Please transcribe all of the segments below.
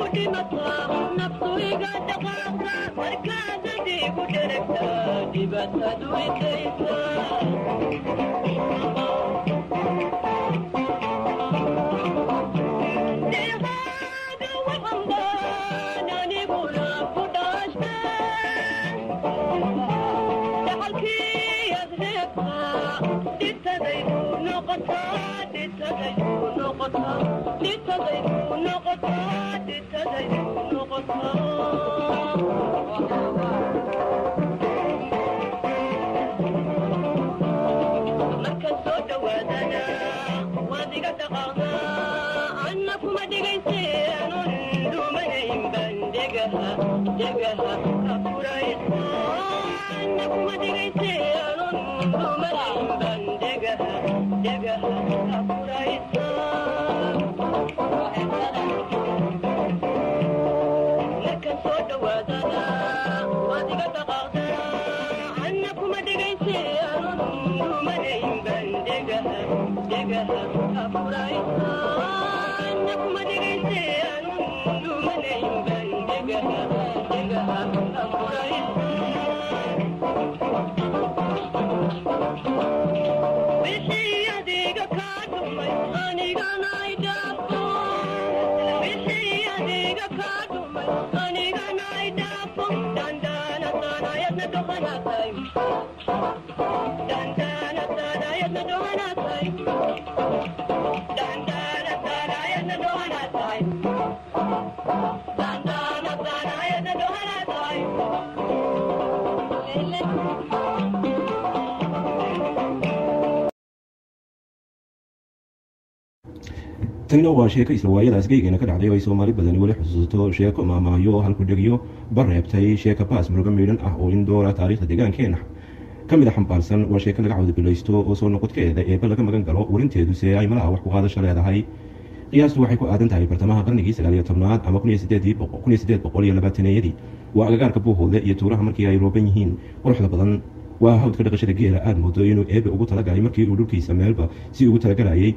tanina waa sheeko isla waayadaas geygeena ka dhacday oo ay soomaali badani weli xusuusato sheeko maamaayo halkudhegyo bareebtay sheeka baas murugo miidhan ah oo in doora taariikhda deegaankeena ka mid a xambaarsan waa sheeko laga cawdabilaysto oo soo noqodkeeda eeba laga magan galo warinteedu se ay malaha wax ku qaadasho leedahay qiyaastu waxay ku aadan tahay bartamaha qarnigii sagaaliyo tobnaad ama kun iyo sideed boqol iyo labaataneyadii waa agagaarka buuhoode iyo tuuraha markii ay rooban yihiin quruxda badan waa hawdka dhaqashada geela aada moodo inuu eebe ugu talagalay markii uu dhulkiisa meelba si ugu talagalayay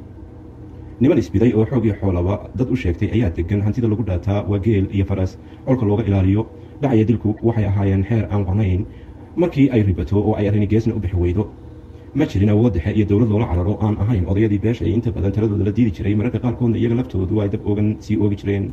niman isbiday oo xoog iyo xoolaba dad u sheegtay ayaa degan hantida lagu dhaataa waa geel iyo faras colka looga ilaaliyo dhacaya dilku waxay ahaayeen xeer aan qornayn markii ay ribato oo ay arrini geesna u bixi weydo ma jirin awood dhexe iyo dowlad loola cararo aan ahayn odayadii beesha ay inta badan taladooda la diidi jiray mararka qaarkoodna iyaga laftoodu ay dab ogan sii oogi jireen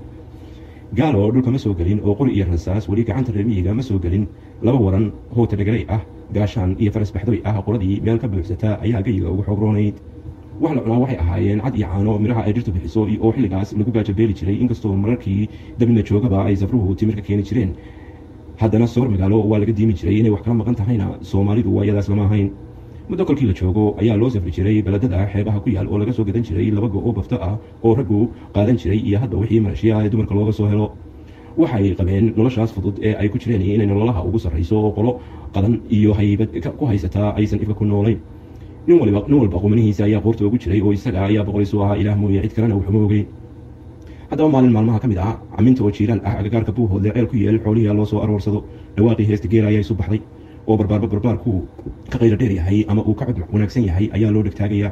gaalo dhulka ma soo gelin oo qori iyo rasaas weli gacanta reermiyiga ma soo gelin laba waran hoota dhegalay ah gaashaan iyo faras baxdoy ah qoladii meel ka buuxsata ayaa geyiga ugu xoogroonayd wax la cunaa waxay ahaayeen cad iyo caano midhaha ay dhirtu bixiso oo xilligaas lagu gaajabeeli jiray inkastoo mararkii dabina joogaba ay safruhu timir ka keeni jireen haddana soor magaalo waa laga diimi jiray inay wax kala maqan tahayna soomaalidu waa iyadaas lama ahayn muddo kolkii la joogo ayaa loo safri jiray beledada xeebaha ku yaal oo laga soo gadan jiray laba go oo bafto ah oo raggu qaadan jiray iyo hadda wixii marashiya ee dumarka looga soo helo waxay qabeen noloshaas fudud ee ay ku jireen inay nololaha ugu sarrayso oo qolo qadan iyo haybad ku haysataa aysan ifka ku noolayn nin waliba nin walba qumanihiisa ayaa qoorta ugu jiray oo isaga ayaa boqoliisu ahaa ilaah mooye cid kalena wuxuma ogeyn haddaba maalin maalmaha ka mid ah caminta oo jiiraan ah agagaarka buuhoodle ceel ku yeel xoolihiia loo soo aroorsado dhawaaqii heesta geela ayaa isu baxday oo barbaarba barbaarku ka qaylo dheer yahay ama uu ka cod wanaagsan yahay ayaa loo dhegtaagayaa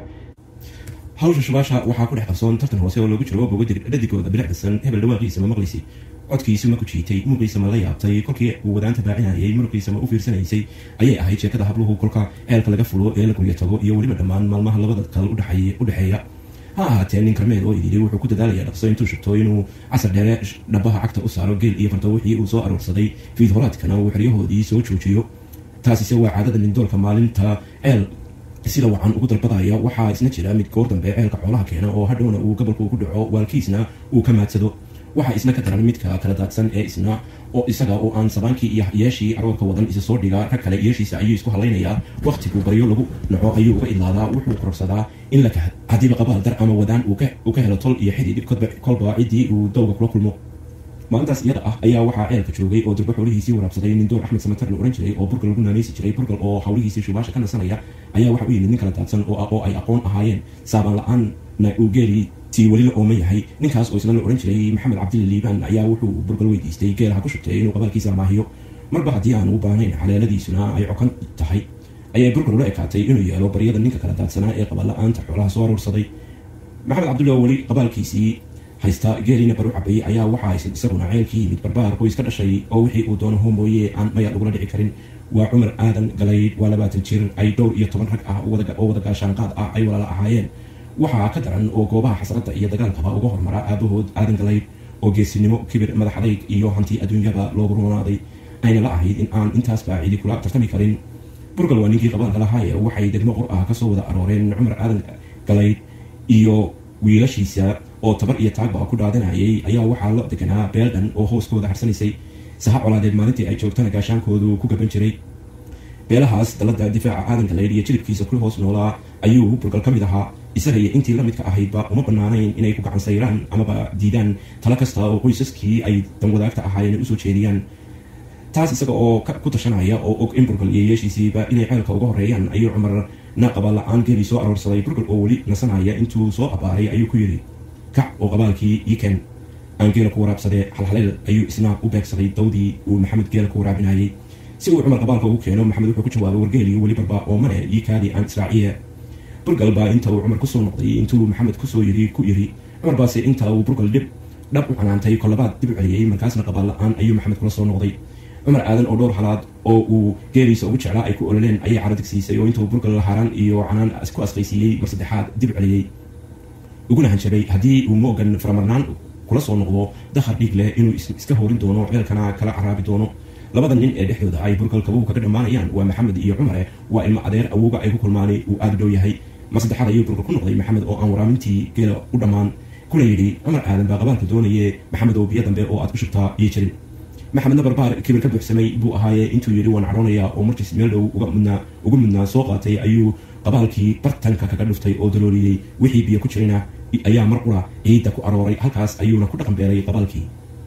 hawsha shubaasha waxaa ku dhex qarsoon tartan hoose oo loogu jiro boga dhadigooda bilicdasan hebel dhawaaqiisa ma maqlisi codkiisu ma ku jiitay muqiisa ma la yaabtay kolkii uu wadaanta baacinayay muruqiisa ma u fiirsanaysay ayay ahayd sheekada habluhu kolka ceelka laga fulo ee la guryo tago iyo weliba dhammaan maalmaha labada kale u dhexeeya ha ahaatee nin karmeed oo idili wuxuu ku dadaalaya dhaqso intuu shubto inuu casar dheere dhabaha cagta u saaro geel iyo farto wixii uu soo aroorsaday fiid horaadkana uu xeryahoodii soo joojiyo taasise waa caadada nindoolka maalinta ceel sida wacan ugu dalbadaya waxaa isna jira mid goor dambe ceelka xoolaha keena oo hadhowna uu gobolku ku dhaco waalkiisna uu ka maadsado waxaa isna ka daran midka kala daadsan ee isna oo isaga oo aan sabaankii iyo yeeshii aroorka wadan isa soo dhiga rag kale yeeshiisa ayuu isku hadlaynayaa wakhtigu baryo lagu naco ayuu uga idlaadaa wuxuu kororsadaa in la kahad haddiiba qabaal dar ama wadaan uu ka helo tol iyo xidid kolba ciddii uu dowga kula kulmo maalintaas iyada ah ayaa waxaa ceelka joogay oo durbo xoolihiisii waraabsaday nin door axmed samatar la ohan jiray oo burgal lagu naanaysi jiray burgal oo hawlihiisii shubaasha ka nasanaya ayaa waxa u yimid nin kala daadsan oo ay aqoon ahaayeen saaban la-aanna uu geeli tii weli la ooman yahay ninkaas oo isna la ohan jiray maxamed cabdilla liibaan ayaa wuxuu burgal weydiistay geelaha ku shubtay inuu qabaalkiisa maahiyo marba haddii aan u baahnayn xaleeladiisuna ay cokan tahay ayay burgal ula ekaatay inuu yeelo baryada ninka kala daadsanaa ee qabaal la-aanta xoolaha soo aroorsaday maxamed cabdulla oo weli qabaalkiisii haysta geeliina baru cabay ayaa waxaa isaguna ceel ka yimid barbaar qoys ka dhashay oo wixii uu doono homooye aan maya lagula dhici karin waa cumar aadan galayd waa labaatan jir ay dhowr iyo toban rag ah oo wada gaashaanqaad ah ay walaala ahaayeen waxaa ka daran oo goobaha xasradda iyo dagaalkaba uga hormara aabahood aadan galayd oo geesinimo kibir madaxadayg iyo hanti adduunyaba loogu roonaaday ayna la ahayd in aan intaasba cidi kula tartami karin burgal waa ninkii qabaalka lahaaye waxay degmo qor ah kasoo wada arooreen cumar aadan galayd iyo wiilashiisa oo tabar iyo taagba ku dhaadanayay ayaa waxaa la deganaa beeldhan oo hooskooda harsanaysay saha colaadeed maalintii ay joogtana gaashaankoodu ku gaban jiray beelahaas dalada difaaca aadan galayd iyo jilibkiisa ku hoos noolaa ayuu burgal ka mid ahaa isaga iyo intii lamidka ahaydba uma banaanayn inay ku gacan sayraan amaba diidaan talo kasta oo qoysaskii ay danwadaagta ahaayeen usoo jeediyaan taas isaga oo ku tashanaya oo og in burgal iyo yeeshiisiiba inay ceelka uga horeeyaan ayuu cumar naaqaba la-aan geeli soo aroorsaday burgal oo weli nasanaya intuu soo abaaray ayuu ku yidhi kac oo qabaalkii iken aan geela ku waraabsadee halhaleel ayuu isna u beegsaday dawdii uu maxamed geela ku waraabinayay si uu cumar qabaalka ugu keeno maxamed wuxuu ku jawaabay wargeelii weli barba oo mane ii kaadii aan israaciye burgal baa inta uu cumar kusoo noqday intuu maxamed kusoo yiri ku yiri cumar baase inta uu burgal dhib dhab u canaantay kolabaad dib u celiyey markaasna qabaal la-aan ayuu maxamed kula soo noqday cumar aadan oo dhowr halaad oo uu geeliisa ugu jeclaa ay ku ololeen ayay caro digsiisay oo intuu burgal lahaaraan iyo canaan ku asqaysiiyey mar saddexaad dib celiyey uguna hanjabay haddii uu moogan faramarnaan kula soo noqdo dakhar dhiig leh inuu iska horin doono ceelkana kala caraabi doono labada nin ee dhexdooda ay burgal kabuhu kaga dhammaanayaan waa maxamed iyo cumare waa ilmo adeer awowga ay ku kulmaanay uu aada dhow yahay mar saddexaad ayuu burgal ku noqday maxamed oo aan waraamintii geela u dhammaan kuna yidhi cumar aadan baa qabaalka doonaye maxamed oo biyo dambe oo aad ku shubtaa iyo jirin maxamedna barbaar kibir ka buuxsamay buu ahaaye intuu yidhi waan cadhoonayaa oo markiis meel dhow uga mudnaa soo qaatay ayuu qabaalkii bartanka kaga dhuftay oo dalooliyey wixii biyo ku jirina ayaa mar qura ciidda ku arooray halkaas ayuuna ku dhaqan beeray qabaalkii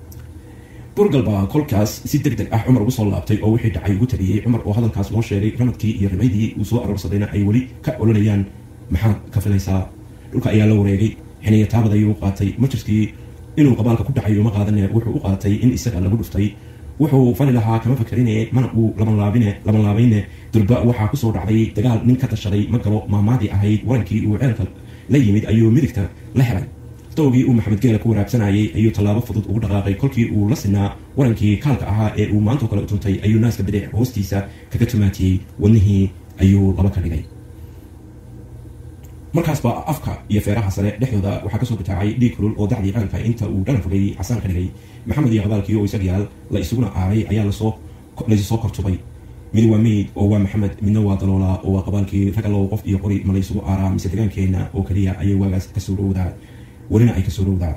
burgal baa kolkaas si deg deg ah cumar ugu soo laabtay oo wixii dhacay ugu taliyey cumar oo hadalkaas loo sheegay ramadkii iyo rimaydii uu soo aroorsadayna ay weli ka olanayaan maxaad ka filaysaa dhulka ayaa la wareegay xiniya taabad ayuu qaatay majirkii inuu qabaalka ku dhacay uma qaadane wuxuu u qaatay in isaga lagu dhuftay wuxuu fali lahaa kama fakarine mana uu labanlaabine labanlaabayne durba waxaa kusoo dhacday dagaal nin ka tashaday ma galo maamaadii ahayd warankii uu ceelka la yimid ayuu midigta la helay dowgii uu maxamed geela ku waraabsanayay ayuu tallaabo fudud ugu dhaqaaqay kolkii uu la sinaa warankii kaalka ahaa ee uu maantoo kale tuntay ayuu naaska bidix hoostiisa kaga tumaatiyey wadnihii ayuu laba ka dhigay markaasba afka iyo feeraha sare dhexdooda waxaa kasoo bitaacay dhiig kulul oo dacdii ceelka inta uu dhalan fogay xasaan ka dhigay maxamed iyo qabaalkii oo isag yaal la isuguna aaray ayaa lasoo laysu soo kortubay mid waa meyd oo waa maxamed midna waa daloolaa oo waa qabaalkii ragalow qof iyo qori ma laysugu aaraa mise degaankeena oo keliya ayay waagaas kasoo dhowdaa welina ay kasoo dhowdaa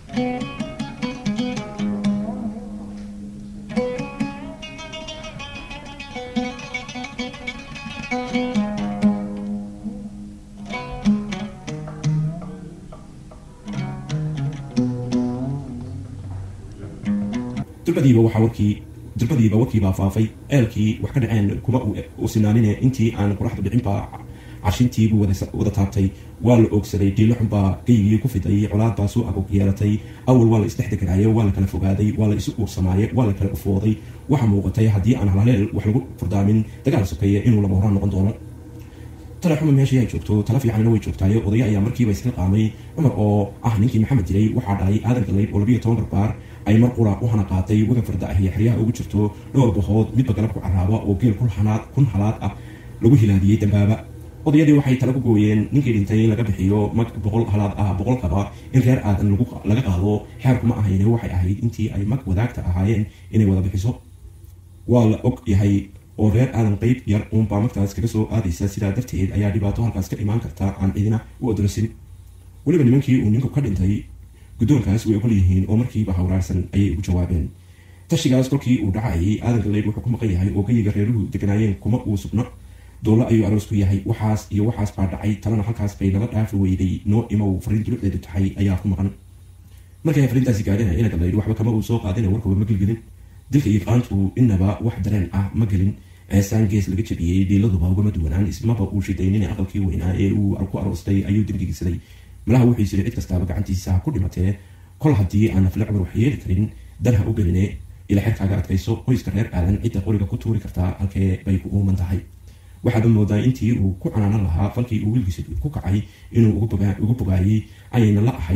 durbadiiba waxaa warkii durbadiiba warkiibaa faafay ceelkii wax ka dhaceen kuma u sinaanine intii aan qoraxdu dhicinbaa carshintiibuu wada taabtay waa la oogsaday dhiilo xunbaa geygii ku fiday colaad baa soo agog yeelatay awal waa la isdhex deganaaye waa la kala fogaaday waa la isu uursamaaye waa la kala ufooday waxaa muuqatay haddii aan halhaleel wax lagu furdaamin dagaal sokeeye inuu lama horaan noqon doono tale xuma meeshii ay joogto tala fiicanina way joogtaaye odaya ayaa markiiba iska qaamay cumar oo ah ninkii maxamed dilay waxaa dhalay aadan galayd oo labiyo toban barbaar ay mar qura u hana qaatay waga farda ah iyo xeryaha ugu jirto dhowr bahood midba galab ku caraaba oo geel kun halaad ah lagu hilaadiyey dambaaba odayadii waxay tala ku gooyeen ninkii dhintay in laga bixiyo mag boqol halaad ah boqolkaba in reer aadan laga qaado xeerkuma ahayne waxay ahayd intii ay mag wadaagta ahaayeen inay wada bixiso waa la og yahay oo reer aadan qeyb yar uunbaa magtaas kaga soo aadaysa sidaa darteed ayaa dhibaato halkaas ka imaan karta aan cidina u odolasin weliba nimankii uu ninku ka dhintay guddoonkaas way ogol yihiin oo markiiba hawraarsan ayay ugu jawaabeen tashigaas kolkii uu dhacayay aadan galeyd wuxuu ku maqan yahay oo geyiga reeruhu deganaayeen kuma uu sugno dowlo ayuu aroos ku yahay waxaas iyo waxaas baa dhacay talana halkaas bay nala dhaafi weyday noo imow fariin dulucdeedu tahay ayaa ku maqan markay fariintaasi gaadhina ina galeyd waxba kama uu soo qaadina warkuba ma gelgelin dilka iyo qaantu inaba wax dareen ah ma gelin ceesaan gees laga jabiyey dhiiladuba ugama duwanaan ismaba uu shidaynin aqalkii weynaa ee uu ku aroostay ayuu dembigiisaday malaha wuxuu yisiri cid kastaaba gacantiisa ha ku dhimatee kol haddii aan nafle cumar wax yeeli karin dan ha u geline ila xerkaaga adkayso qoyska reer aadan cidda qoriga ku tuuri kartaa halkee bay ku uuman tahay waxaaba moodaa intii uu ku canaanan lahaa falkii uu wiilkiisa ku kacay inuu ugu bogaayey ayayna la ahayd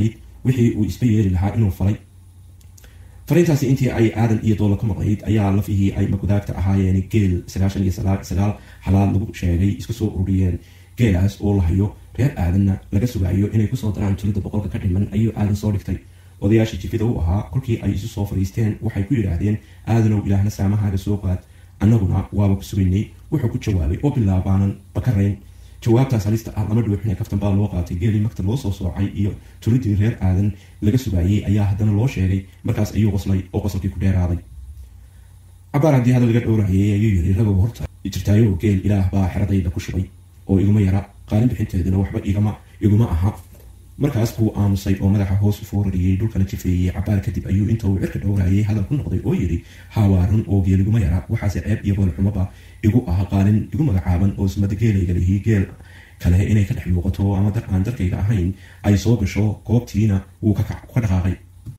wixii uu isba yeeli lahaa inuu falay fariintaasi intii ay aadan iyo doola ka maqnayd ayaa lafihii ay magudaagta ahaayeen geel sagaashan iyo sagaal xalaad lagu sheegay isku soo ururiyeen geelaas oo la hayo reer aadanna laga sugayo inay kusoo daraan tulida boqolka ka dhiman ayuu aadan soo dhigtay odayaashii jifida u ahaa kolkii ay isu soo fadhiisteen waxay ku yidhaahdeen aadanow ilaahna saamahaaga soo qaad annaguna waaba ku sugaynay wuxuu ku jawaabay oo bilaabaanan bakarayn jawaabtaas halista ah lama dhuuxine kaftan baa loo qaatay geelii magta loo soo soocay iyo tulidii reer aadan laga sugaayey ayaa haddana loo sheegay markaas ayuu qoslay oo qosolkii ku dheeraaday cabaar haddii hadal laga dhowrahayay ayuu yiri ragow horta jirtaayo geel ilaah baa xeradayda ku shubay oo iguma yara qaalin bixinteeduna waxba igama iguma aha markaas buu aamusay oo madaxa hoos u foorariyey dhulkana jifeeyey cabaar kadib ayuu inta uu cirka dhowrayay hadal ku noqday oo yidhi hawaarun oo geel iguma yara waxaase ceeb iyo goolxumaba igu ah qaalin igu magacaaban oo sumada geelayga lihi geel kale inay ka dhex muuqato ama dar aan darkayga ahayn ay soo gasho goobtiina wuu ka dhaqaaqay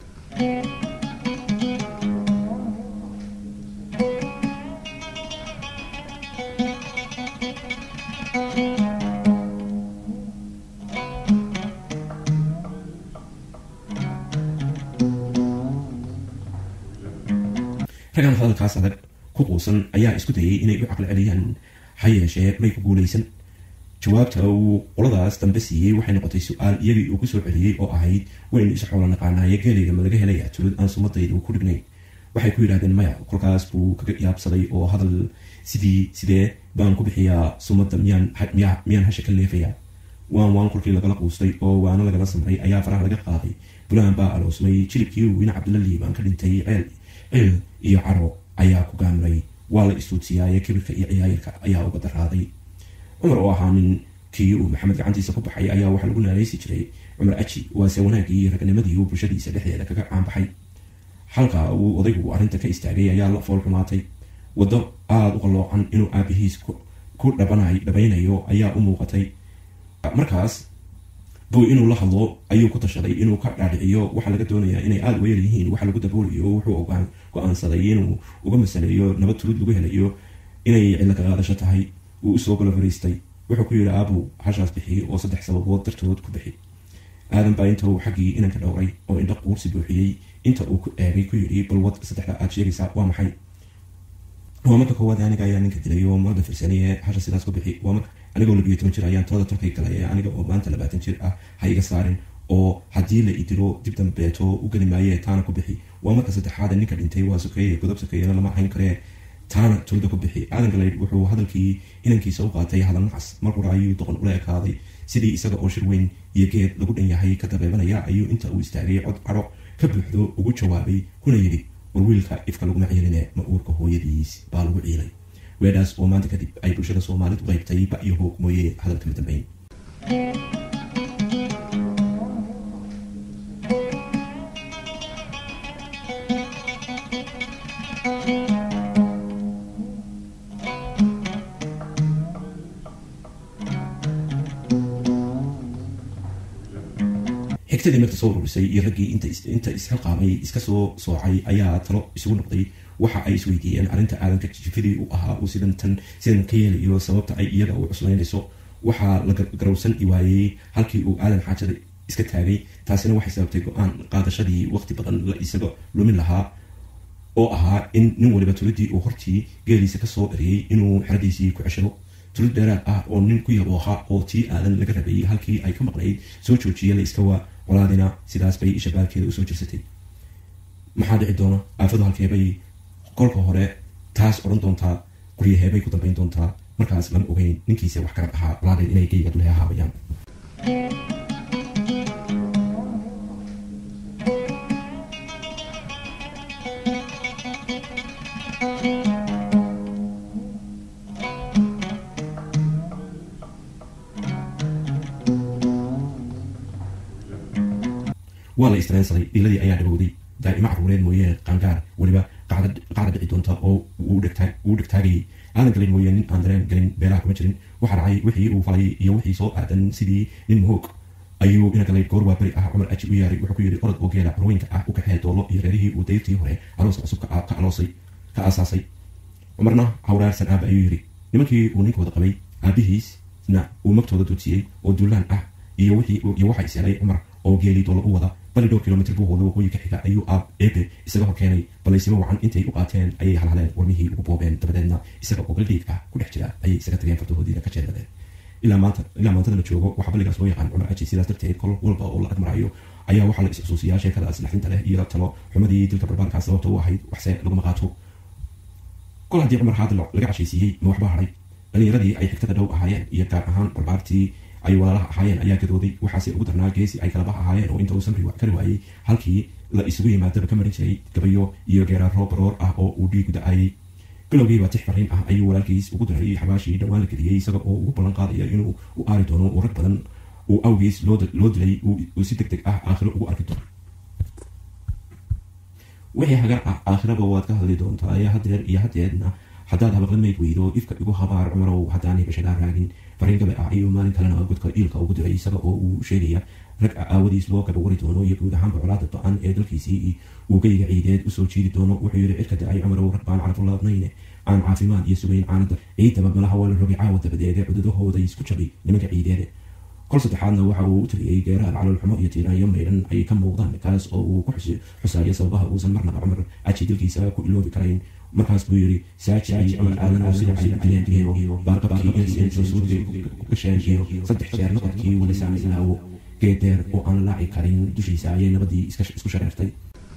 ragan hadalkaas adag ku quusan ayaa isku dayay inay u caqli celiyaan ha yeeshee may ku guulaysan jawaabta uu qoladaas dambe siiyey waxay noqotay su-aal iyagii uu kusoo celiyey oo ahayd waynu isu xoolo naqaanaaye geelayga ma laga helaya tulid aan sumadaydu ku dhignayn waxay ku yidhahdeen maya kolkaas buu kaga yaabsaday oo hadal sidii sidee baan ku bixiyaa sumadda miyaan miyaan hasha ka leefaya waan waan kolkii lagala quustay oo waana lagala samray ayaa faraha laga qaaday bulaan baa aloosmay jilibkii weyne cabdilla liibaan ka dhintay ceel cil iyo caro ayaa ku gaamray waa la istuudsiyaaye kibirka iyo ciyaayirka ayaa uga daraaday cumar oo ahaa nin kii uu maxamed gacantiisa ku baxay ayaa waxaa lagu naaleysi jiray cumar aji waase wanaagii iyo ragnimadii uu bulshadiisa dhexdeeda kaga caanbaxay halka uu odaygu arrinta ka istaagay ayaa la fool xumaatay waddo aada u qalloocan inuu aabihiis ku dhabaynayo ayaa u muuqatay markaas buu inuu la hadlo ayuu ku tashaday inuu ka dhaadhiciyo waxaa laga doonayaa inay aada uga yaryihiin waxa lagu daboolayo wuxuu go-aansaday inuu uga masaleeyo nabad tulid lagu helayo inay cillo ka qaadasho tahay uu usoo galo fariistay wuxuu ku yidhi aabow hashaas bixi oo saddex sababood dartood ku bixi aadan baa inta uu xaggii inanka dhowray oo indha quursi buuxiyey inta uu ku eegay ku yidhi balwad saddexda aad sheegaysaa waa maxay waa marka koowaad aniga ayaa ninka dilay oo mada firsaniye hasha sidaas ku bixi waa marka anigoo labiyo toban jir ayaan tolada tolkay galay ee aniga oo maanta labaatan jir ah ha iga saarin oo haddii la idilo dib dambeeto u geli maayee taana ku bixi waa marka saddexaad ninka dhintay waa sokeeye godob sokeeyena lama hayn karee taana tulida ku bixi aadan galeyd wuxuu hadalkii inankiisa u qaatay hadal nacas mar hore ayuu doqon ula ekaaday sidii isaga oo shir weyn iyo geed lagu dhan yahay ka dabeebanaya ayuu inta uu istaagay cod caro ka buuxdo ugu jawaabay kuna yidhi war wiilka ifka laguma ciiline ma uurka hooyadiis baa lagu ciilay weedhaas oo maanta kadib ay bulshada soomaalidu qaybtay ba iyo hoog mooye hadalkama dambeyn xigtadii marta soo ururisay iyo raggii inta isxilqaamay iska soo soocay ayaa talo isugu noqday waxa ay isweydiiyeen arrinta aadanka jifidii u ahaa uu sidan tan sidan ka yeelayo sababta ay iyaga u cuslaynayso waxaa la garowsan waayey halkii uu aadan xaajada iska taagay taasina waxay sababtay go-aan qaadashadii waqti badan la isaga lumin lahaa oo ahaa in nin waliba tulidii uu hortii geeliisa kasoo eriyey inuu xeradiisii ku ceshado tulid dheeraad ah oo nin ku yabooha oo tii aadan laga rabayay halkii ay ka maqnayd soo joojiya la iska waa colaadina sidaas bay isha baalkeeda usoo jirsatay maxaa dhici doona aafadu halkeebay kolka hore taas odhan doontaa guryaheebay ku dambayn doontaa markaas lama ogeyn ninkiisa wax karab ahaa colaadeen inay geyga dulhe ahaabayaan waa la istareensaday dhiiladii ayaa dhagowday daa'imo caruureed mooyee qaangaar weliba qacda dhici doonta oo uu dhegtaagayay aadan galin mooye nin aan dareen galin beelaha kuma jirin waxa dhacay wixii uu falay iyo wixii soo aadan sidii nin mahoog ayuu ina galay goor waa beri ah cumar aji u yaaray wuxuu ku yidhi orod oo geela carweynka ah u kaxee doolo iyo reerihii uu dayrtii hore arooska cusub ka aloosay ka aasaasay cumarna hawraarsan aaba ayuu yidhi nimankii uu ninkooda qabay aabihiisna uu magtooda duudsiyey oo duulaan ah iyo waxa is helay cumar oo geelii doolo u wada bali dhowr kilomitr buuhooda waqooyi ka xiga ayuu aab eebe isaga hor keenay balaysimo wacan intay u qaateen ayay halhaleen warmihii ugu boobeen dabadeedna isaga oo galdhiig ah ku dhex jira ayay isaga tageen fardahoodiina ka jeedadeen ilaa maanta ilaa maantada la joogo waxaa balligaas loo yaqaan cumar aji sidaas darteed kol walba oo la agmarayo ayaa waxaa la is-xusuusiyaa sheekadaas laxdinta leh iyo talo xumadii dilka barbaarkaas sababta u ahayd waxse laguma qaato kol haddii cumar haadi laga cashaysiiyey ma waxba haray dhalinyaradii ay xigtada dhow ahaayeen iyo gaar ahaan barbaartii ay walaalaha ahaayeen ayaa gadooday waxaase ugu darnaa geesi ay kalabaha ahaayeen oo inta uu samri kari waayey halkii la isugu yimaadaba ka marin jiray gabayo iyo geeraaro baroor ah oo uu dhiigu da-ayay bilowgiiba tix fariin ah ayuu walaalkiis ugu daray xabaashii dhowaan la geliyey isaga oo ugu ballan qaadaya inuu u aari doono uu rag badan uu awgiis loo dilay uu si deg deg ah aakhiro ugu arki doono wixii hagar ah aakhiraba waad ka hadli doontaa ee hadeer iyo hadeedna haddaad habaqla mayd weydo ifka igu habaar cumarow haddaan hibashadaa raagin fariin gabe ah ayuu maalin kalena godka iilka ugu diray isaga oo uu sheegaya rag aawadiis loo gabawari doono iyo guud ahaanba colaada ba-an ee dalkiisii uu geyga ciideed usoo jiidi doono wuxuu yidhi cirka da-ay cumarow rag baan carafulaadnayne aan caafimaad iyo sugayn caanada ciidaba malaha waa la rogay caawa dabadeede cududahooda isku jabay nimanka ciideede kol saddexaadna waxa uu u tiriyey geeraar caloolxumo iyo tiiraanyo maydhan ay ka muuqdaan kaas oo uu ku xusayo sababaha uusan marnaba cumar aji dilkiisa ku iloobi karayn markaas buu yidhi saaji cumar aadan oo sida ay dileen iyo baarqabkii inay suudiga ku gasheen iyo saddex jeer noqodkii walisaana ilaawo geedeer oo aan laaci karin dushiisa ayay nabadii isku shareertay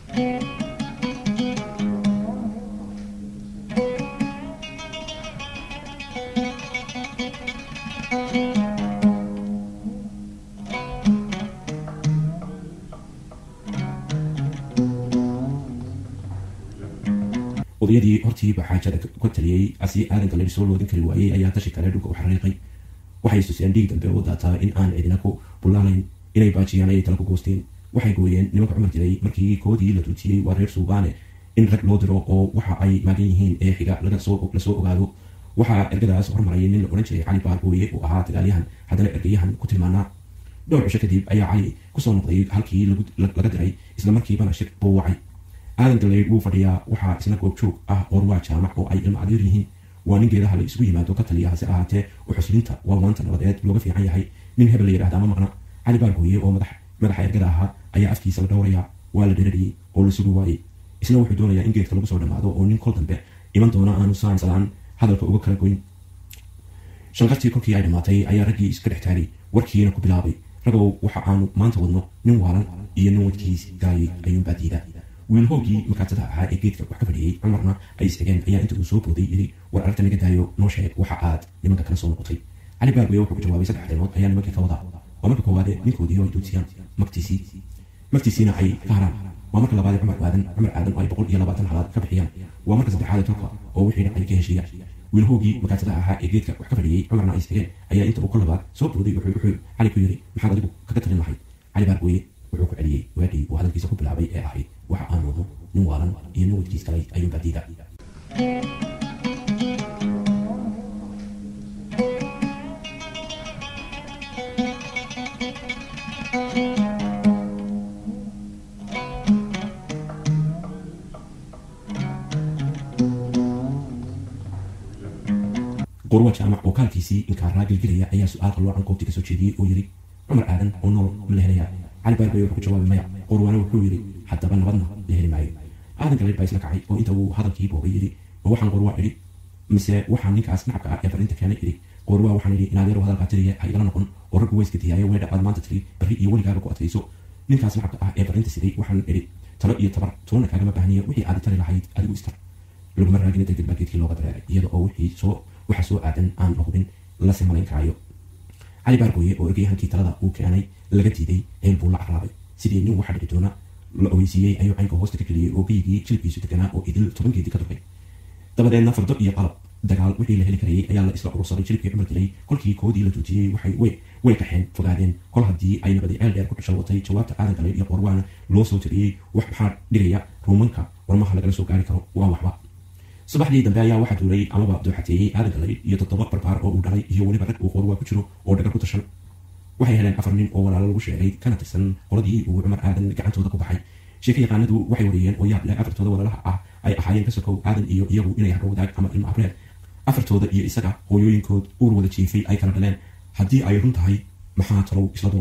odayadii hortiiba xaajada ka taliyey asi aadanka la soo loodin kari waayey ayaa tashi kale dhulka u xariiqay waxay istuseen dhiig dambe oo daataa in aan cidina ku bullaalayn inay baajiyaan ayay tala ku goosteen waxay gooyeen nimanka cumar jiray markii koodii la tuujiyey waa reer suubaane in rag loo diro oo waxa ay maagan yihiin ee xiga lasoo ogaado waxaa ergadaas hormarayay nin la odhan jiray cali baargooye uu ahaa dagaalyahan haddana ergayahan ku tilmaanaa dhowr cisho kadib ayaa cali kusoo noqday halkii laga diray isla markiibana shir buu wacay aadan galeyd wuu fadhiyaa waxaa isna goobjoog ah orwaa jaamac oo ay ilmo adeer yihiin waa nin geedaha la isugu yimaado ka taliya hase ahaatee uxuslinta waa waanta nabadeed looga fiican yahay nin hebel la yidhahda ma maqna cali baargooye oo madaxa ergada ahaa ayaa afkiisa la dhowrayaa waa la dherariyey oo la sugi waayey isna wuxuu doonayaa in geedka lagu soo dhammaado oo nin kol dambe iman doona aanu saansadaan hadalka uga kala goyn shanqartii kolkii ay dhammaatay ayaa raggii iska dhex taagay warkiina ku bilaabay ragow waxa aanu maanta wadno nin waalan iyo nin wadkiis gaayay ayuunbaa diida wiilhoogii makaatada ahaa ee geedka wax ka fadhiyey cumarna ay isxigeen ayaa inta uu soo booday yidhi war aragta naga daayo noo sheeg waxa aad nimanka kala soo noqotay cali baargoye wuxuu ku jawaabay saddex arrimood ayaa nimankii ka wadaa waa marka koowaade ninkoodii oo ay duudsiyaan magtiisii magtiisiina ay ka haraan waa marka labaade cumar aadan cumar aadan oo ay boqol iyo labaatan halaad ka bixiyaan waa marka saddexaade turka oo wixii dhacay ka heshiiyaan wiilhoogii makaatada ahaa ee geedka wax ka fadhiyey cumarna ay isxigeen ayaa inta uu ka labaad soo booday wuxuu cali ku yidhi maxaad adigu kaga talin lahayd cali baargoye wuxuu ku celiyey waadhii uu hadalkiisa ku bilaabay ee ahayd waxa aan wadno nin waalan iyo nin wadkiis kalay ayuunbaa diida qorwa jaamac oo kaalkiisii inkaaraa gelgelaya ayaa su-aal qaloocan goobtii kasoo jeediyey oo yidhi cumar aadan oo nool ma la helaya cali baargoye wuxuu ku jawaabay maya qorwaana wuxuu yidhi haddaba nabadna la heli maayo aadan galeed baa isla kacay oo inta uu hadalkii boogay yidhi oo waxaan qorwaa idhi mise waxaa ninkaas nacabka ah ee farinta keenay idhi qorwaa waxaan idhi inaad yarow hadalkaa tiriya ha igala noqon oo raggu weyska diyaayo weedha aad maanta tiri barri iyo weligaaga ku adkayso ninkaas nacabka ah ee farinta siday waxaan idhi talo iyo tabar toona kaagama baahniya wixii aad tari lahayd adigu istar laguma raagina degdeg baa geedkii looga dareeray iyada oo wixii soo waxa soo aadan aan la hubin la simalayn karayo cali baargooye oo ergayahankii talada uu keenay laga diiday ceel buu la caraabay sidii nin waxa dhici doona la ogeysiiyey ayuu caynka hoosta ka geliyey oo geyigii jilibkiisu deganaa oo idil toban geedi ka durkay dabadeedna fardo iyo qalab dagaal wixii la heli karayay ayaa la isla urursaday jilibkii cumar dilay kolkii koodii la tuujiyey waxay way kaxeen fogaadeen kol haddii ay nabadi ceel dheer ku dhashalwatay jawaabta aadan galay iyo qorwaana loo soo tiriyey wax maxaa dhigaya ruumanka warmaha lagala soo gaari karo waa waxba subaxdii dambe ayaa waxaa duulay amaba dooxateeyey aadan galay iyo toddoba barbaar oo uu dhalay iyo weliba rag uu qorwaa ku jiro oo dhagar ku tashan waxay heleen afar nin oo walaalo lagu sheegay kana tirsan qoladii uu cumar aadan gacantooda ku baxay sheeka yaqaanadu waxay wariyeen oo yaab leh afartooda walaalaha ah ay ahaayeen ka sokow aadan iyo iyagu inay hadho wadaag ama ilmo abreer afartooda iyo isaga hooyooyinkood uur wada jiifay ay kala dhaleen haddii ay run tahay maxaa talow isla doontay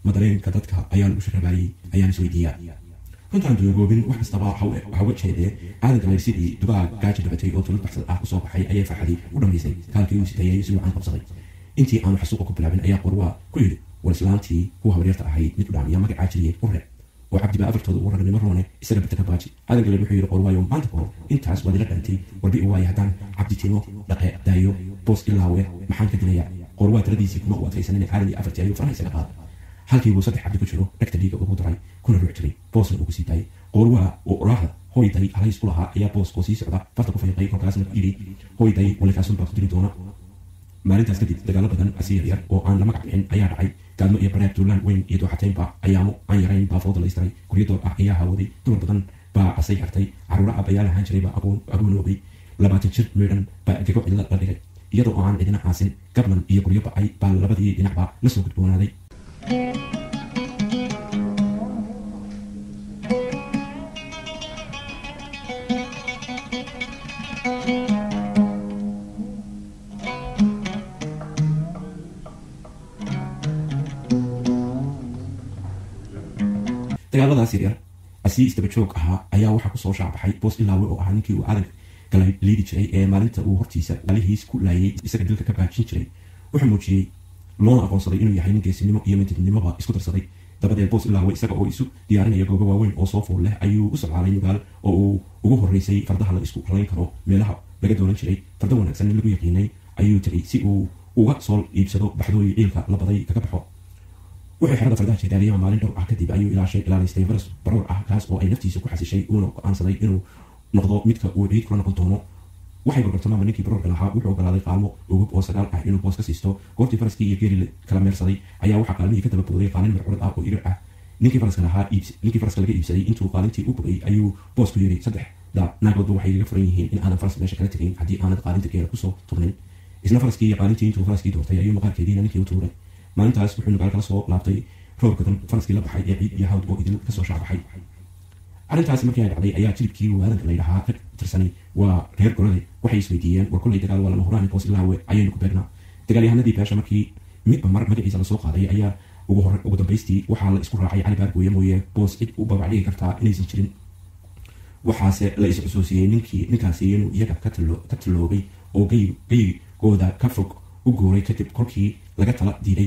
madareenka dadka ayaan u sharabaayey ayaan isweydiiyaa runtaan duugoobin wax kastaba hawa jeedee aadan galayr sidii dubaha gaaji dhabatay oo tulad baxsad ah usoo baxay ayay farxadii u dhammaysay kaalkii uu sitayay si wacan qabsaday intii aanu xasuuqa ku bilaabin ayaa qorwaa ku yidhi war islaantii kuwa habaryarta ahayd mid u dhaamiya magacaa jiriyey u reeb oo cabdibaa afartooda ugu ragnimo roone isaga bata ka baaji aadan galayr wuxuu yidhi qorwaayo maanta kahor intaas waad ila dhantay warbi u waaye haddaan cabditimo dhaqe daayo boos ilaawe maxaan ka dilayaa qorwaa taladiisii kuma u adkaysanin aadan iyo afartii ayuu faraha isaga qaaday halkii buu saddex cabdi ku jiro dhegta dhiiga ugu daray kuna ruux jiray boosna ugu sii daayay qoorwaa oo oraahda hoyday halays u lahaa ayaa booskoo sii socda farta ku fayqay kolkaasna yidhi hoyday walikaasun baa ku diri doona maalintaas kadib dagaalo badan asi yaryar oo aan la magac bixin ayaa dhacay gaadmo iyo bareer duulaan weyn iyo dooxataynba ayaamo aan yarayn baa fooda la istaray guryo door ah ayaa hawooday dumar badan baa asay hartay caruura abayaal ahaan jiray baa agoonoobay labaatan jir meedhan baa gego cidla la dhigay iyadoo oo aan cidina caasin gablan iyo guryo ba'ay baa labadii dhinacba la soo gudboonaaday dagaaladaas yaryar asii istaba joog ahaa ayaa waxaa kusoo shaacbaxay boos ilaawe oo ahaa ninkii uu aadan kala liidi jiray ee maalinta uu hortiisa alihiis ku laayay isaga dilka ka baajin jiray wuxuu muujiyey loona aqoonsaday inuu yahay nin geesinimo iyo midnimoba isku darsaday dabadeed boos ilaawe isaga oo isu diyaarinaya goobo waaweyn oo soo fool leh ayuu u socdaalay nugaal oo uu ugu horreysay fardaha la isku ralayn karo meelaha laga doonan jiray farda wanaagsan nin lagu yaqiinay ayuu tegay si uu uga soo iibsado baxdooyi ciilka la baday kaga baxo wuxuu xerada fardaha jeedaaliyama maalin dhowr ah kadib ayuu ilaashay ilaalaystay faras baroor ah kaas oo ay naftiisa ku xasishay uuna go-aansaday inuu noqdo midka uu ciid kula noqon doono waxay gorgortamaama ninkii baroorka lahaa wuxuu ogolaaday qaalmo ugub oo sagaal ah inuu boos ka siisto goortii faraskii iyo geeli kala meersaday ayaa waxaa qaalmihii ka daba booday qaalin marcurad ah oo irir ah ninkii faraska lahaa ninkii faraska laga iibsaday intuu qaalintii u bogay ayuu boos ku yiri saddexda naagoodba waxay iga furan yihiin in aadan faras meesha kala tegayn haddii aanad qaalinta geela kusoo turnayn isna faraskii iyo qaalintii intuu faraskii doortay ayuu maqaarkeediina ninkii u tuuray maalintaas wuxuu nugaal kala soo laabtay roob gadan faraskii la baxay ee ciid iyo hawd oo idil kasoo shaacbaxay arrintaasi markii ay dhacday ayaa jilibkii waadanka la yidhahaa ka tirsanay waa reer golade waxay isweydiiyeen war kollay dagaal waa lama huraan boos ilaawe ayaynu ku beegnaa dagaalyahanadii beesha markii midba mar magaciisa lasoo qaaday ayaa ugu hore ugu dambaystii waxaa la isku raacay cali baargooye mooye boos cid u babacdhigi kartaa inaysan jirin waxaase la is xusuusiyey ninkii ninkaasi inuu iyaga ka talloobay oo geygooda ka fog u gooray kadib kolkii laga tala diiday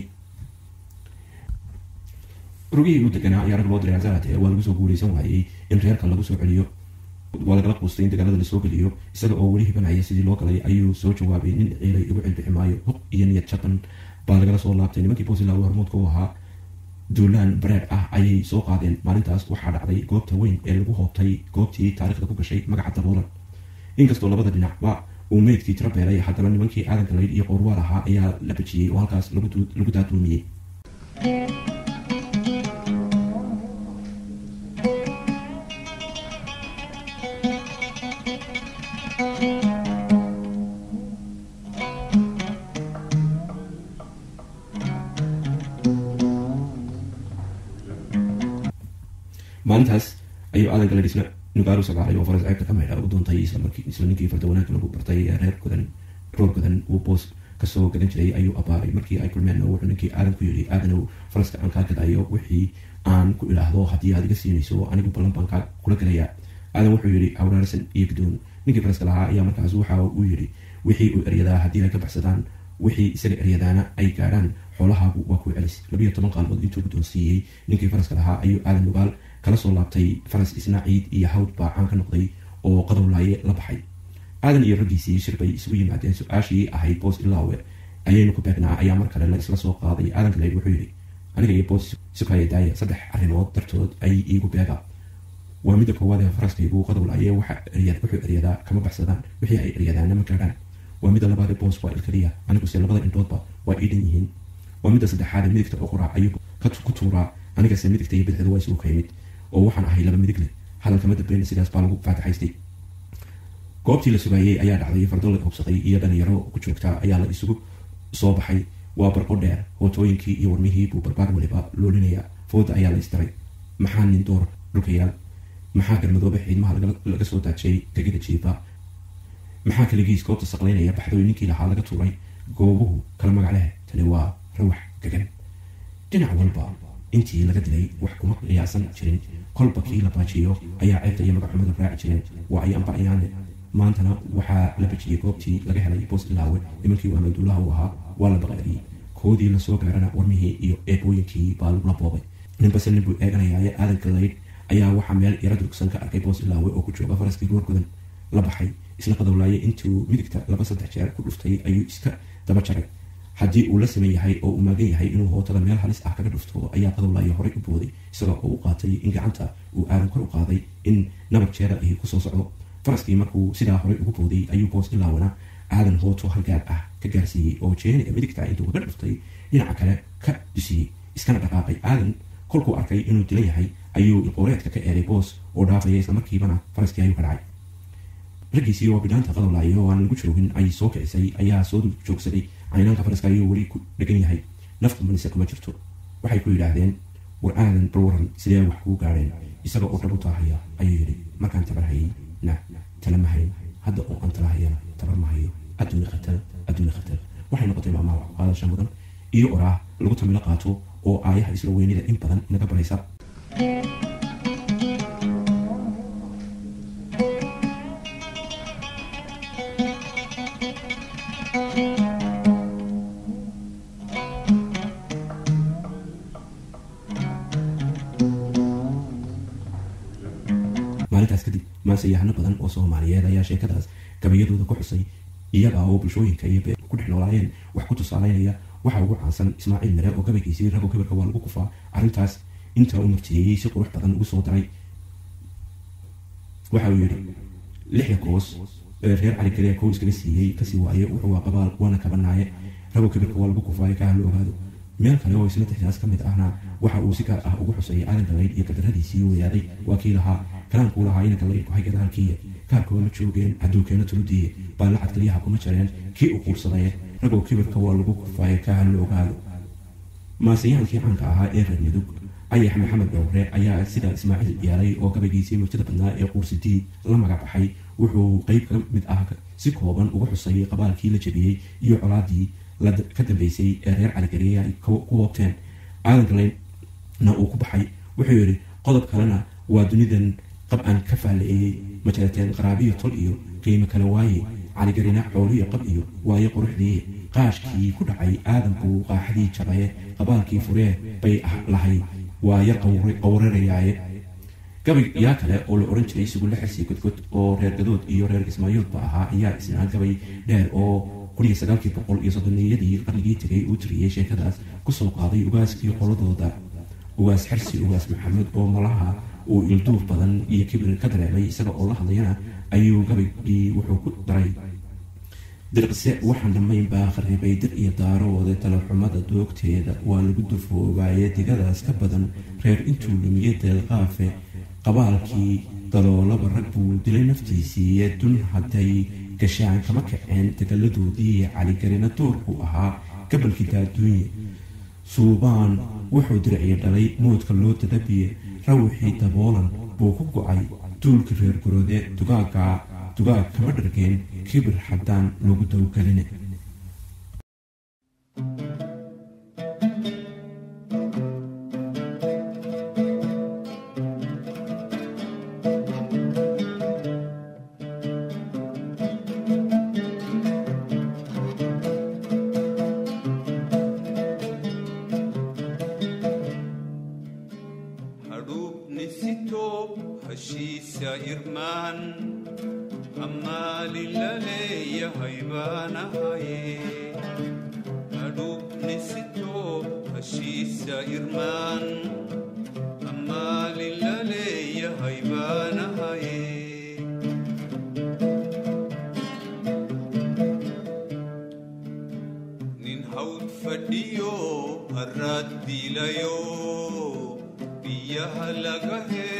rugihii u deganaa ayaa rag loo diray asaate waa lagu soo guulaysan waayey in reerka lagu soo celiyo waa lagala quustay in dagaalada lasoo geliyo isaga oo weli hibanaya sidii loo galay ayuu soo jawaabay nin ciilay igu cilbixi maayo huq iyo niyad jaban baa lagala soo laabtay nimankii boosilaw hormuudka u ahaa duulaan bareer ah ayay soo qaadeen maalintaas waxaa dhacday goobta weyn ee lagu hoobtay goobtii taarikhda ku gashay magaca daboolan inkastoo labada dhinacba uu meydkii tiro beelay haddana nimankii aadan galayd iyo qoorwaal ahaa ayaa la bejiyey oo halkaas lagu daaduumiyey maalintaas ayuu aadan gala dhisna nugaaru sagaalay oo faras ceebta ka maydha u doontay isla ninkii farda wanaagga lagu bartay ee reer godan roor godan uu boos kasoo gadan jiray ayuu abaaray markii ay kulmeenna wuxuu ninkii aadan ku yidhi aadanow faraska aan kaa gadayo wixii aan ku idhaahdo haddii aad iga siinayso anigu ballan baan kaa kula gelayaa aadan wuxuu yidhi awraarsan iyo gudoon ninkii faraska lahaa ayaa markaas waxa uu yidhi wixii uu eryadaa haddii ay ka baxsadaan wixii isaga eryadaana ay gaadhaan xoolahaagu waa ku celis labiyo toban qaalmood intuu guddoonsiiyey ninkii faraska lahaa ayuu aadan nugaal kala soo laabtay faras isna ciid iyo hawd baa caan ka noqday oo qadowlaaye la baxay aadan iyo raggiisii shir bay isugu yimaadeen su-aashii ahayd boos ilaawe ayaynu ku beegnaa ayaa mar kale la isla soo qaaday aadan galeyd wuxuu yidhi aniga iyo boos sukaya daaya saddex arrimood dartood ay iigu beega waa midda koowaad ee faraskaygu qadowlaaye wuxuu eryadaa kama baxsadaan wixii ay eryadaana ma gaadhaan waa midda labaad ee boos waa ilkaliya aniguse labada indhoodba waa ii dhan yihiin waa midda saddexaad ee midigta oo qoraa ayuu ku tuuraa anigase midigta iyo bidixda waa isugu ka yimid oo waxaan ahay laba midig leh hadalkama dambeyna sidaas baa lagu faataxaystay goobtii la sugaayey ayaa dhacday fardo la hobsaday iyo dhalinyaro ku joogta ayaa la isugu soo baxay waa barqo dheer hootooyinkii iyo warmihii buu barbaar waliba loolinaya fooda ayaa la istiray maxaa nin door dhulkayaal maxaa garmadoobe xiidmaha laga soo daajay gegida jiifa maxaa kaligiis goobta saqlaynaya baxdooyninkii lahaa laga tuuray goobuhu kala magac leh tani waa rawax gagan dhinac walba intii laga dilay wax kuma qiyaasan jirin kolba kii la baajiyo ayaa ceebta iyo magaxumadu raaci jireen waa ay anbacayaane maantana waxaa la bajiyey goobtii laga helay boos ilaawe nimankii uu amaduulaha u ahaa waa la baqaadiyey koodii lasoo gaarana warmihii iyo eebooyinkii baa lagula boobay ninbase nin buu eeganayaaye aadan galayd ayaa waxaa meel yara durugsan ka arkay boos ilaawe oo ku jooga faraskii goorgodan la baxay isla qadowlaayay intuu midigta laba saddex jeer ku dhuftay ayuu iska daba jaray haddii uu la saman yahay oo uu maagan yahay inuu hootada meel halis ah kaga dhufto ayaa qadowlaayo horey u booday isagoo oo u qaatay in gacanta uu aadan kor u qaaday in nabag jeera ahi kusoo socdo faraskii markuu sidaa horey ugu booday ayuu boos ilaawana aadan hooto halgaar ah ka gaarsiiyey oo jeeniga midigta intuu kaga dhuftay dhinaca kale ka dusiyey iskana dhaqaaqay aadan kolkuu arkay inuu dilan yahay ayuu ilqooreedka ka eeday boos oo dhaafaya islamarkiibana faraskii ayuu ka dhacay raggiisii oo bidhaanta qadowlaayo oo aan lagu joogin ay soo kicisay ayaa soo joogsaday caynaanka faraska ayuu weli ku dhegan yahay nafta manise kuma jirto waxay ku yidhaahdeen war aadan balwaran sidee wax kuu gaadheen isaga oo dhab u taahaya ayuu yidhi markaan tabar hayay na tala ma hayn hadda oo aan tala hayana tabar ma hayo adduuni khatar adduuni khatar waxay noqotay maamaha wax qaadasha mudan iyo oraah lagu tamilo qaato oo aayaha isla weynida in badan inaga baraysa maalintaas kadib maansayahano badan oo soomaaliyeed ayaa sheekadaas gabayadooda ku xusay iyaga oo bulshooyinka iyo bee ku dhex noolaayeen wax ku tusaaleynaya waxa ugu caansan ismaaciil mire oo gabaygiisii rago kibirka waa lagu kufaa arrintaas inta uu murtiyeeyey si qurux badan ugu soo daray waxa uu yidhi lixda koos ee reer cali kaliya kow iskaga siiyey kasii waaye wuxuu waa qabaal waana kabanaaye rago kibirka waa lagu kufaayo ka hala ogaado meel kale oo isla tixdaas ka mid ahna waxa uu si gaar ah ugu xuseeyay aadan galayd iyo gadaradiisii weeyaaday waa kii lahaa kalaankuu lahaa ina galayd ku hay gadaalkiiya kaarkooda ma joogeen adduunkeena tuludiiye baallacad kaliyaha kuma jareen kii u quursadaye ragoo kibirka waa lagu kufaayo ka hala ogaado maasayaankii caanka ahaa ee reer mudug ayax maxamed dhowre ayaa sida ismaaciil yeelay oo gabaygiisii murtida badnaa ee quursidii la magac baxay wuxuu qeyb ka mid ah si kooban uga xusayay qabaalkii la jebiyey iyo colaadii ka dambeysay ee reer caligariya ay ku hoobteen aadan galaydna uu ku baxay wuxuu yidhi qodob kalena waa dunidan qab aan ka faalaeyey majarateen qaraabiyo tol iyo qiimo kale waaye caligarina xooliyo qab iyo waaye quruxdii qaashkii ku dhacay aadan buu qaaxadii jabaye qabaalkii furee bay lahay waa yar qawrarayaaye gabay yaa kale oo la ohan jiray sugulle xirsi godgod oo reer gadood iyo reer ismaayoodba ahaa ayaa isnaa gabay dheer oo kuniyo sagaalkii boqol iyo soddoniyadii qarnigii tegay uu tiriyey sheekadaas kusoo qaaday ugaaskii qoladooda ugaas xirsi ugaas maxamed oo malaha uu ilduuf badan iyo kibir ka dareemay isaga oo la hadlayana ayuu gabaygii wuxuu ku daray dirqse waxaan dhammayn baa kharibay dir iyo daarooda talaxumada doogteeda waa lagu dufoobaye digadaas ka badan reer intuu lumiyey deelqaafe qabaalkii daloolaba rag buu dilay naftiisiiye dun hadday gashaan kama kaceen dagaladoodii caligarina doorku ahaa gabalkii daaduunye suubaan wuxuu dirciya dhalay moodka loo dadabiye rawixii daboolan buu ku go-ay duulkii reer goroode dugaaga dugaag kama dhargeen kibir haddaan lagu dawgeline fadhiyo harraad diilayo biyyaha laga hee